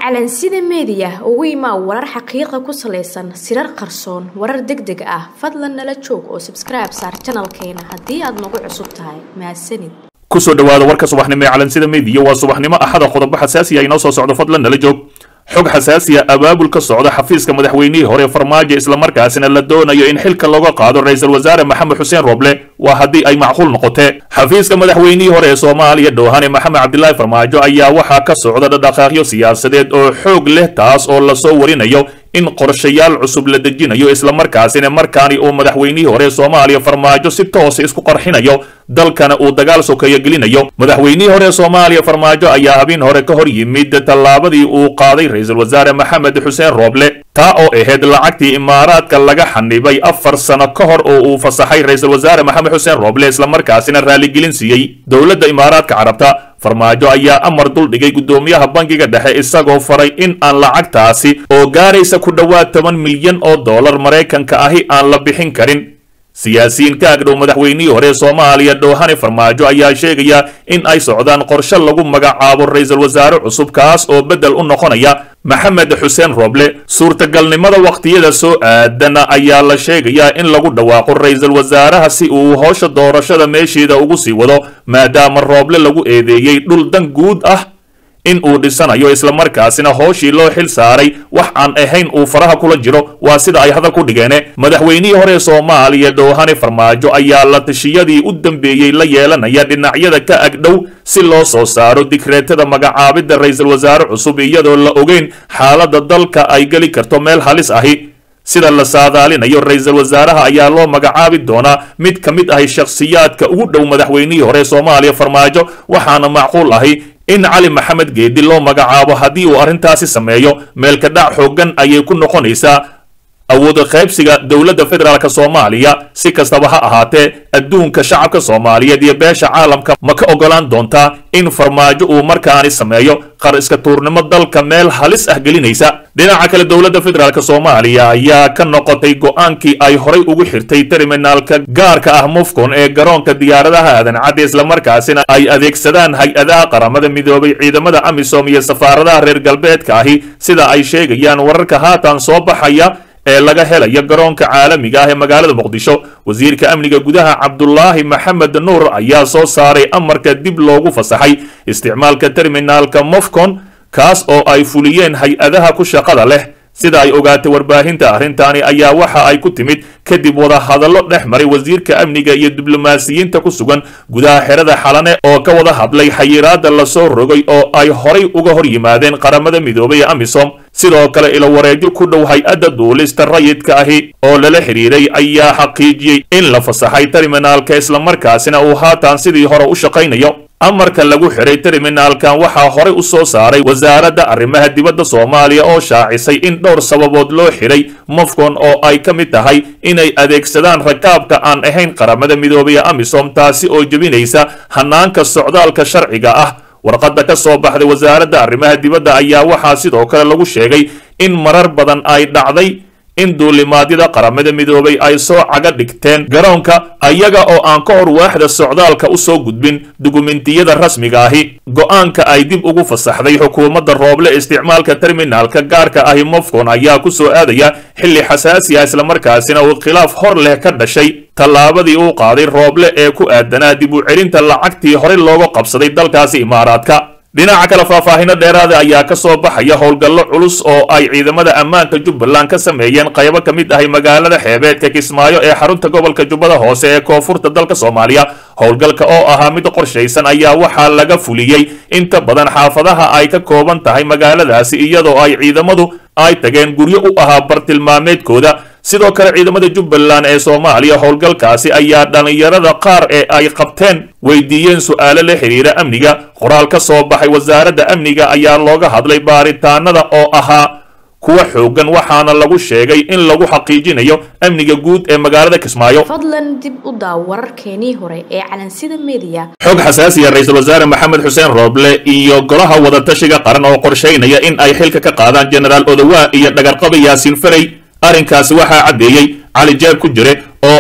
calansida meediya ugu imaa warar xaqiiqa ku salaysan sirar qarsoon warar deg deg ah fadlan nala joog oo sabskribe saar janalkeena haddii aad nagu cusub tahay mahadsanid kusoo dhawaada warka subaxnimo ee calansida meediya waa subaxnimo axada qodobo xasaasiya inoo soo socdo fadlan nala joog xog xasaasiya abaabul ka socda xafiiska madaxweynihii hore farmaajo islamarkaasina la doonayo in xilka looga qaado ra-iisul wasaare maxamed xuseen roble waa haddii ay macquul noqotee xafiiska madaxweynihii hore ee soomaaliya dhoohane maxamed cabdilaahi farmaajo ayaa waxaa ka socda dhaqdhaqaaqyo siyaasadeed oo xoog leh taas oo lasoo warinayo in qorshayaal cusub la dejinayo islamarkaasina markaani uu madaxweynihii hore soomaaliya farmaajo si toosa isku qarxinayo dalkana uu dagaal sokeeyo gelinayo madaxweynihii hore soomaaliya farmaajo ayaa habeen hore ka hor yimid tallaabadii uu qaaday ra-iisul wasaare maxamed xuseen rooble taa oo ahayd lacagtii imaaraadka laga xanibay afar sano ka hor oo uu fasaxay ra-iisul wasaare maxamed xuseen rooble islamarkaasina raaligelin siiyey dowladda imaaraadka carabta farmaajo ayaa amar duldhigay guddoomiyaha bangiga dhexe isagoo faray in aan lacagtaasi oo gaaraysa ku dhowaad toban milyan oo dollar maraykanka ahi aan la bixin karin siyaasiyiin ka agdhow madaxweynihii hore soomaaliya dhoohane farmaajo ayaa sheegaya in ay socdaan qorshe lagu magacaabo ra-iisul wasaare cusub kaas oo beddel u noqonaya maxamed xuseen roble suurtagalnimada wakhtiyada soo aadana ayaa la sheegayaa in lagu dhawaaqo ra-iisul wasaaraha si uu howsha doorashada meesheeda ugu sii wado maadaama rooble lagu eedeeyey dhul dan guud ah in uu dhisanayo islamarkaasina hooshii loo xil saaray wax aan ahayn uu faraha kula jiro waa sida ay hadal ku dhigeene madaxweynihii hore soomaaliya dhoohane farmaajo ayaa la tashiyadii u dambeeyey la yeelanaya dhinacyada ka agdhow si loo soo saaro digreetada magacaabidda ra-iisul wasaare cusub iyadoo la ogeyn xaaladda dalka ay geli karto meel halis ahi sida la saadaalinayo ra-iisul wasaaraha ayaa loo magacaabi doonaa mid ka mid ahi shakhsiyaadka ugu dhow madaxweynihii hore soomaaliya farmaajo waxaana macquul ahi in cali maxamed geedi loo magacaabo haddii uu arrintaasi sameeyo meelka dhac xooggan ayay ku noqonaysaa awooda qaybsiga dowladda federaalk soomaaliya si kastaba ha ahaatee adduunka shacabka soomaaliyeed iyo beesha caalamka ma ka ogolaan doontaa in farmaajo uu markaani sameeyo qar iska tuurnimo dalka meel halis ah gelinaysa dhinaca kale dowladda federaalk soomaaliya ayaa ka noqotay go-aankii ay horay ugu xirtay terminaalka gaarka ah mufcon ee garoonka diyaaradaha aadan-cadde islamarkaasina ay adeegsadaan hay-adaha qaramada midoobay ciidamada amisom iyo safaaradaha reer galbeedka ahi sida ay sheegayaan wararka haatan soo baxaya ee laga helayo garoonka caalamiga ah ee magaalada muqdisho wasiirka amniga gudaha cabdulaahi maxamed nuur ayaa soo saaray amarka dib loogu fasaxay isticmaalka terminaalka mofcon kaas oo ay fuliyeen hay-adaha ku shaqada leh sida ay ogaatay warbaahinta arrintaani ayaa waxa ay ku timid kadib wadahadallo dhex maray wasiirka amniga iyo diblomaasiyiinta ku sugan gudaha xerada xalane oo ka wada hadlay xayiraadda lasoo rogay oo ay horay uga hor yimaadeen qaramada midoobay ee amisom sidoo kale ilo wareegyo ku dhow hay-adda duulista rayidka ahi oo lala xidhiiray ayaa xaqiijiyey in la fasaxay terminaalka islamarkaasina uu haatan sidii hore u shaqaynayo amarka lagu xiray terminaalkan waxaa horey u soo saaray wasaaradda arrimaha dibadda soomaaliya oo shaacisay in dhowr sababood loo xiray mofcon oo ay ka mid tahay inay adeegsadaan rakaabka aan ahayn qaramada midoobaya amisom taasi oo jebinaysa hanaanka socdaalka sharciga ah warqadda ka soo baxday wasaaradda arrimaha dibadda ayaa waxaa sidoo kale lagu sheegay in marar badan ay dhacday in duulimaadyada qaramada midoobay ay soo caga dhigteen garoonka ayaga oo aan ka hor waaxda socdaalka u soo gudbin dukumentiyada rasmiga ahi go-aanka ay dib ugu fasaxday xukuumadda rooble isticmaalka terminaalka gaarka ahi mofcon ayaa ku soo aadaya xilli xasaasi ah islamarkaasina uu khilaaf hor leh ka dhashay tallaabadii uu qaaday rooble ee ku aadanaa dib u celinta lacagtii horey looga qabsaday dalkaasi imaaraadka dhinaca kale faahfaahino dheeraada ayaa ka soo baxaya howlgallo culus oo ay ciidamada ammaanka jubbaland ka sameeyeen qaybo ka mid ahay magaalada xeebeedka kismaayo ee xarunta gobolka jubbada hoose ee koonfurta dalka soomaaliya howlgalka oo ahaa mid qorshaysan ayaa waxaa laga fuliyey inta badan xaafadaha ay ka kooban tahay magaaladaasi iyadoo ay ciidamadu ay tageen guryo u ahaa bartilmaameedkooda sidoo kale ciidamada jubbaland ee soomaaliya howlgalkaasi ayaa dhallinyarada qaar ee ay qabteen weydiiyeen su-aalo la xidhiira amniga qoraal ka soo baxay wasaaradda amniga ayaa looga hadlay baaritaanada oo ahaa kuwa xoogan waxaana lagu sheegay in lagu xaqiijinayo amniga guud ee magaalada kismaayo fadlan dib u daaw wararkeenii hore ee calansida meediya xog xasaasiya ra-iisul wasaare maxamed xuseen rooble iyo golaha wadatashiga qaran oo qorshaynaya in ay xilka ka qaadaan jenaraal odowaa iyo dhagarqaba yaasiin farey arrinkaasi waxaa caddeeyey cali jaab ku jire oo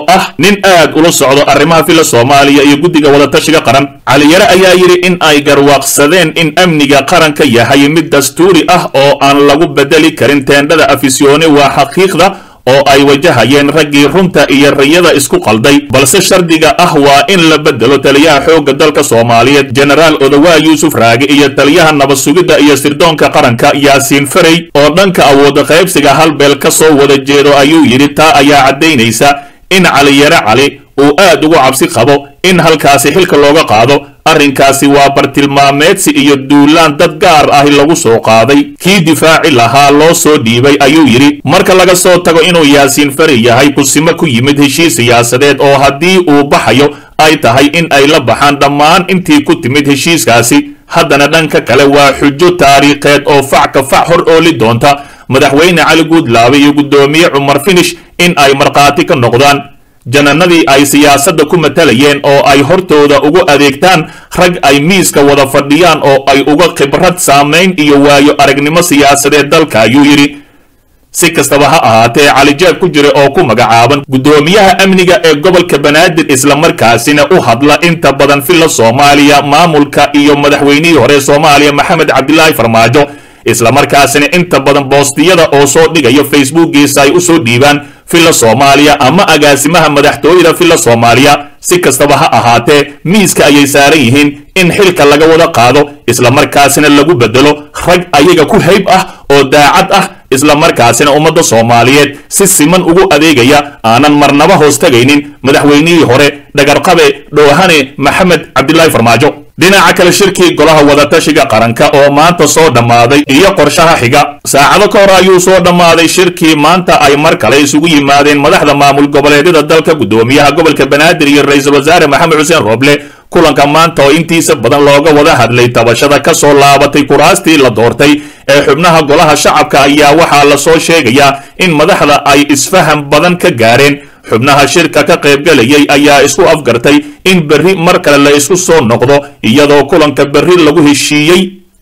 ah nin aad ula socdo arrimaha filla soomaaliya iyo guddiga wadatashiga qaran caliyare ayaa yidhi in ay garwaaqsadeen in amniga qaranka yahay mid dastuuri ah oo aan lagu bedeli karin teendhada afisyoone waa xaqiiqda oo ay wajahayeen raggii runta iyo rayada isku qalday balse shardiga ah waa in la bedelo taliyaha xoogga dalka soomaaliyeed jenaraal odawaa yuusuf raage iyo taliyaha nabad sugidda iyo sirdoonka qaranka yaasiin farey oo dhanka awooda qaybsiga halbeel ka soo wada jeedo ayuu yidhi taa ayaa caddaynaysa in caliyare cali uu aad ugu cabsi qabo in halkaasi xilka looga qaado arrinkaasi waa bartilmaameedsi iyo duulaan dad gaar ahi lagu soo qaaday kii difaaci lahaa loo soo dhiibay ayuu yidhi marka laga soo tago inuu yaasiin fari yahay kusimo ku yimid heshiis siyaasadeed oo haddii uu baxayo ay tahay in ay la baxaan dhammaan intii ku timid heshiiskaasi haddana dhanka kale waa xujo taariikheed oo fac ka fac hor ooli doonta madaxweyne cali guudlaabe iyo guddoomiye cumar finish in ay markhaati ka noqdaan jananadii ay siyaasadda ku matalayeen oo ay hortooda ugu adeegtaan rag ay miiska wada fadhiyaan oo ay uga khibrad saamayn iyo waayo aragnimo siyaasadeed dalka ayuu yidhi si kastaba ha ahaatee calijeeb ku jira oo ku magacaaban guddoomiyaha amniga ee gobolka banaadir islamarkaasina u hadla inta badan filla soomaaliya maamulka iyo madaxweynihii hore soomaaliya maxamed cabdilaahi farmaajo islamarkaasina inta badan boostiyada oo soo dhigayo facebookiisa ay usoo dhiibaan filla soomaaliya ama agaasimaha madaxtooyada filla soomaaliya si kastaba ha ahaatee miiska ayay saaran yihiin in xilka laga wada qaado islamarkaasina lagu bedelo rag ayaga ku hayb ah oo daacad ah islamarkaasina ummadda soomaaliyeed si siman ugu adeegaya aanan marnaba hoos tagaynin madaxweynihii hore dhagarqabe dhoohane maxamed cabdilaahi farmaajo dhinaca kale shirkii golaha wadatashiga qaranka oo maanta soo dhammaaday iyo qorshaha xiga saacado ka hor ayuu soo dhammaaday shirkii maanta ay mar kale isugu yimaadeen madaxda maamul goboleedyada dalka guddoomiyaha gobolka banaadir iyo ra-iisul wasaare maxamed xuseen rooble kulanka maanta oo intiisa badan looga wada hadlay tabashada ka soo laabatay kuraastii la doortay ee xubnaha golaha shacabka ayaa waxaa lasoo sheegayaa in madaxda ay isfaham badan ka gaareen xubnaha shirka ka qaybgalayay ayaa isku afgartay in berri mar kale la isku soo noqdo iyadoo kulanka berri lagu heshiiyey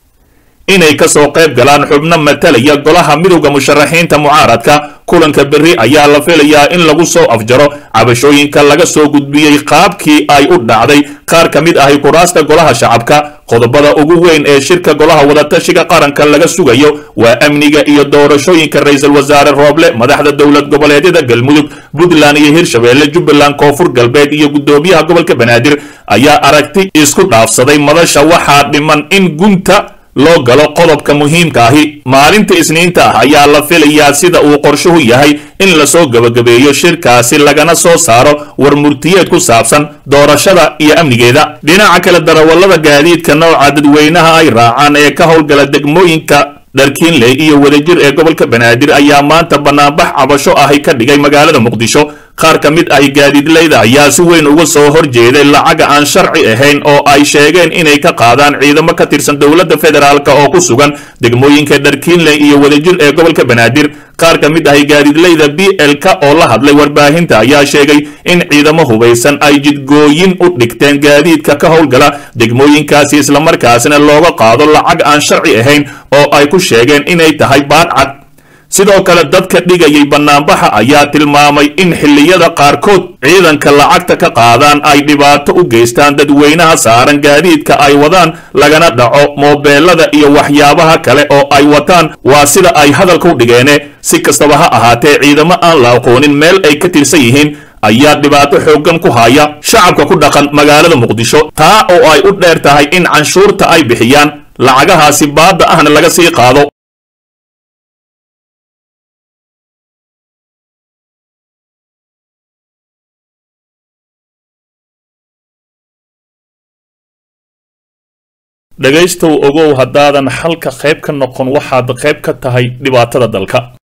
inay ka soo qayb galaan xubno matalaya golaha midowda musharaxiinta mucaaradka kulanka berri ayaa la filayaa in lagu soo afjaro cabashooyinka laga soo gudbiyey qaabkii ay u dhacday qaar ka mid ahi kuraasta golaha shacabka qodobada ugu weyn ee shirka golaha wadatashiga qaranka laga sugayo waa amniga iyo doorashooyinka ra-iisul wasaare rooble madaxda dowlad goboleedyada galmudug puntland iyo hirshabeelle jubbaland koonfur galbeed iyo guddoomiyaha gobolka banaadir ayaa aragti isku dhaafsaday madasha waxaa dhiman in gunta loo galo qodobka muhiimka ahi maalinta isniinta ah ayaa la filayaa sida uu qorshuhu yahay in lasoo gebagabeeyo shirkaasi lagana soo saaro war murtiyeed ku saabsan doorashada iyo amnigeeda dhinaca kale darawallada gaadiidka nooca dadweynaha ay raacaan ee ka howlgala degmooyinka dharkiinley iyo wadajir ee gobolka banaadir ayaa maanta banaanbax cabasho ahi ka dhigay magaalada muqdisho qaar ka mid ahi gaadiidleyda ayaa si weyn uga soo horjeeday lacaga aan sharci ahayn oo ay sheegeen inay ka qaadaan ciidamo ka tirsan dowladda federaalk oo ku sugan degmooyinka dharkiinley iyo wadajir ee gobolka banaadir qaar ka mid ahi gaadiidleyda b l-ka oo la hadlay warbaahinta ayaa sheegay in ciidamo hubaysan ay jidgooyin u dhigteen gaadiidka ka howlgala degmooyinkaasi islamarkaasina looga qaado lacag aan sharci ahayn oo ay ku sheegeen inay tahay baadcad sidoo kale dadka dhigayay banaanbaxa ayaa tilmaamay in xilliyada qaarkood ciidanka lacagta ka qaadaan ay dhibaato u geystaan dadweynaha saaran gaadiidka ay wadaan lagana dhaco moobeelada iyo waxyaabaha kale oo ay wataan waa sida ay hadalka u dhigeene si kastaba ha ahaatee ciidamo aan la aqoonin meel ay ka tirsan yihiin ayaa dhibaato xooggan ku haya shacabka ku dhaqan magaalada muqdisho taa oo ay u dheer tahay in canshuurta ay bixiyaan lacagahaasi baadda ahna laga sii qaado dhegaystow ogow haddaadan xalka qayb ka noqon waxaad qayb ka tahay dhibaatada dalka